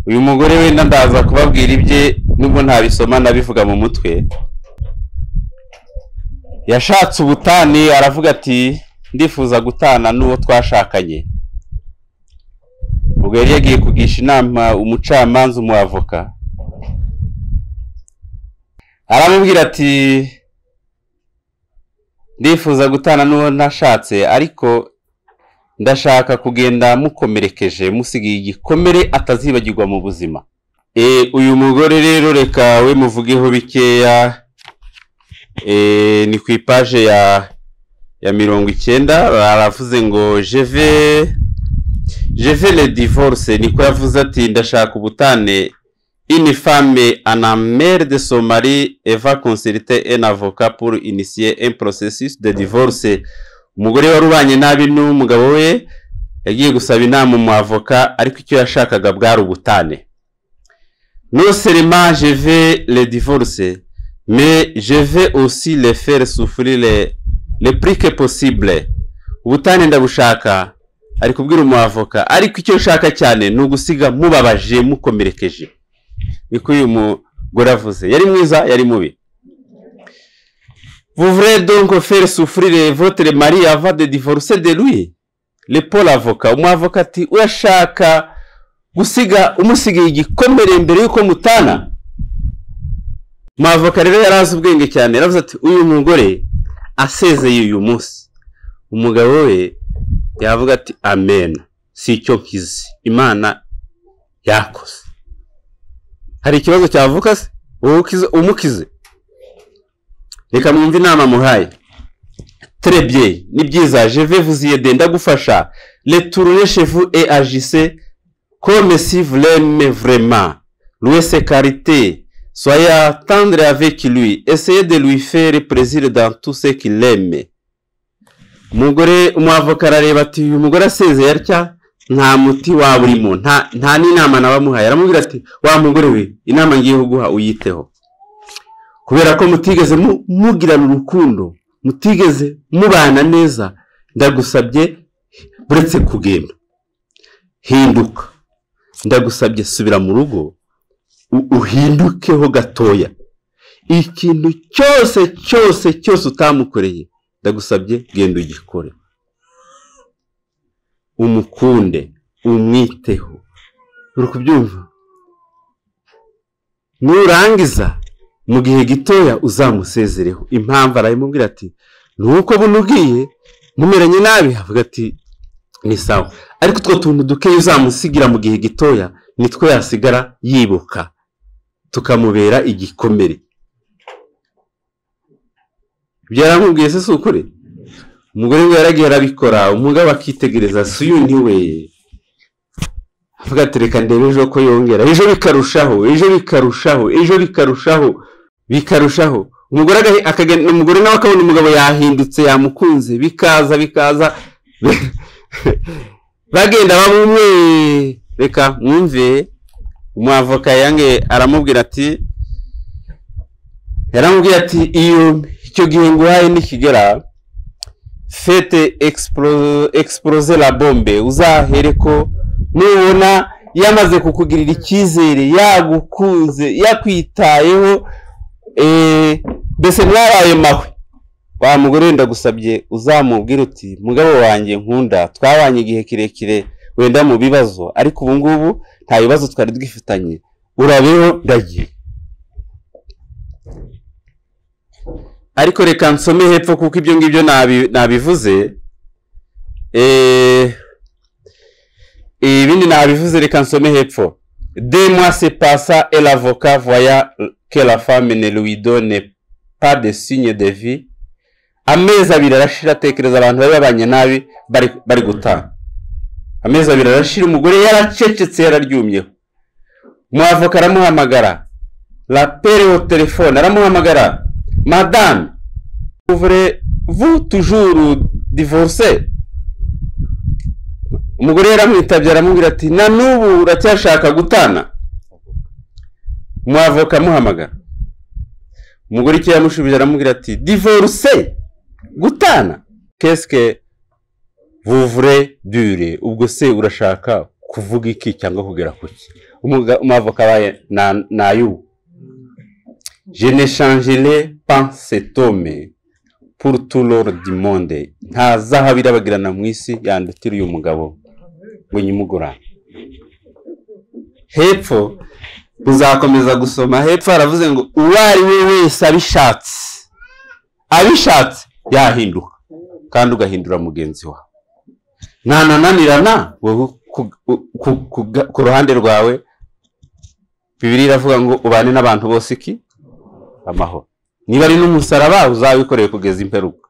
uyu mugore wenda ndaza kubabwira ibye nubwo ntabisoma nabivuga mu mutwe yashatse ubutane aravuga ati ndifuza gutana n'uwo twashakanye ubwo yari yagiye kugisha inama umucamanza umuavoka aramubwira ati ndifuza gutana n'uwo ntashatse ariko ndashaka kugenda mukomerekeje musigaye igikomere atazibagirwa mu buzima Eh, uyu mugore rero reka we muvugeho bikeya Eh, ni ku ipaje ya ya mirongo icyenda baravuze ngo jeve jeve le divorce niko yavuze ati ndashaka ubutane une femme en amère de son mari et va consulter un avocat pour initier un processus de divorce umugore wari ubanye nabi n'umugabo we yagiye gusaba inama umuavoka ariko icyo yashakaga bwari ubutane non seulement je vais le divorcer, mais je vais aussi le faire souffrir le, le plus que possible. Ubutane ndabushaka, ari kubwira umuavoka, ariko icyo nshaka cyane ni ugusiga mubabaje mukomerekeje. Niko uyu mugore avuze. Yari mwiza, yari mubi. Vous voulez donc faire souffrir votre mari avant de divorcer de lui? Le Paul avoka, umuavoka ati urashaka gusiga umusigaye igikomere mbere y'uko mutana umwavoka rero yari azi ubwenge cyane yaravuze ati uyu mugore asezeye uyu munsi umugabo we yavuga ati amen si icyo nkizi imana yakoze hari ikibazo cyavuka se wowe ukize- umukize reka mwumve inama muhaye Trebye, ni byiza, je vais vous y aider, ndagufasha. Retournez chez vous et agissez comme si vous l'aimez vraiment. Louez ses qualités, soyez tendre avec lui, essayez de lui faire plaisir dans tout ce qu'il aime. Umugore umwavoka arareba ati uyu mugore asezeye atya nta muti waba urimo nta nta n'inama nabamuhaye aramubwira ati wa mugore we inama ngiye kuguha uyiteho kubera ko mutigeze mu- mugirana urukundo mutigeze mubana neza ndagusabye uretse kugenda hinduka ndagusabye subira mu rugo u- uhindukeho gatoya ikintu cyose cyose cyose utamukoreye ndagusabye genda ugikore umukunde umwiteho uri kubyumva nurangiza mu gihe gitoya uzamusezereho impamvu arabimubwira ati ni uko buno ugiye mumeranye nabi avuga ati ni sawa ariko utwo tuntu dukeya uzamusigira mu gihe gitoya nitwo yasigara yibuka tukamubera igikomere ibyo yaramubwiye se si ukuri umugore we yaragiye arabikora umugabo akitegereza si uyu ni we avuga ati reka ndebe ejo ko yongera ejo bikarushaho ejo bikarushaho ejo bikarushaho bikarushaho umugore agahe- akagenda umugore nawe akabona umugabo yahindutse yamukunze bikaza bikaza bagenda bamwe reka mwumve umwavoka yange aramubwira ati yaramubwiye ati iyo icyo gihe nguhaye nikigera fete explo- exploser la bombe uzahere ko nubona yamaze kukugirira icyizere yagukunze yakwitayeho eh, mbese mwabaye mahwe wa mugore wenda gusabye uzamubwira uti mugabo wanjye nkunda twabanye igihe kirekire wenda mu bibazo ariko ubu ngubu nta bibazo twari twifitanye urabeho ndagiye ariko reka nsome hepfo kuko ibyo ngibyo nabi- nabivuze Eh, ibindi nabivuze reka nsome hepfo de moi se passa et l'avocat voya que la femme ne lui donne pas de signe de vie amezi abiri arashira atekereza abantu bari babanye nabi bari bari gutana amezi abiri arashira umugore yaracecetse yararyumyeho umwavoka aramuhamagara rapere au telefone aramuhamagara madame ouvre vous toujours divorce umugore yaramwitabye aramubwira ati na n'ubu uracyashaka gutana umwavoka amuhamagara umugore icyo yamushubije aramubwira ati divorce gutana keske vuvure dure ubwo se urashaka kuvuga iki cyangwa kugera ku ki Umuga- umwavoka abaye na- ni ay'ubu je ne changerai pas cet homme pour tout l'or du monde nta zahabu irabagirana mu isi yandutira uyu mugabo ngo nyimugurane hepfo uzakomeza gusoma hepfo haravuze ngo uwo ari we wese abishatse abishatse yahinduka kandi ugahindura mugenzi wawe ntanananirana wowe ku- ku- ku- ku- ku ruhande rwawe bibiri iravuga ngo ubane n'abantu bose iki amahoro niba ari n'umusaraba uzawikoreye kugeza imperuka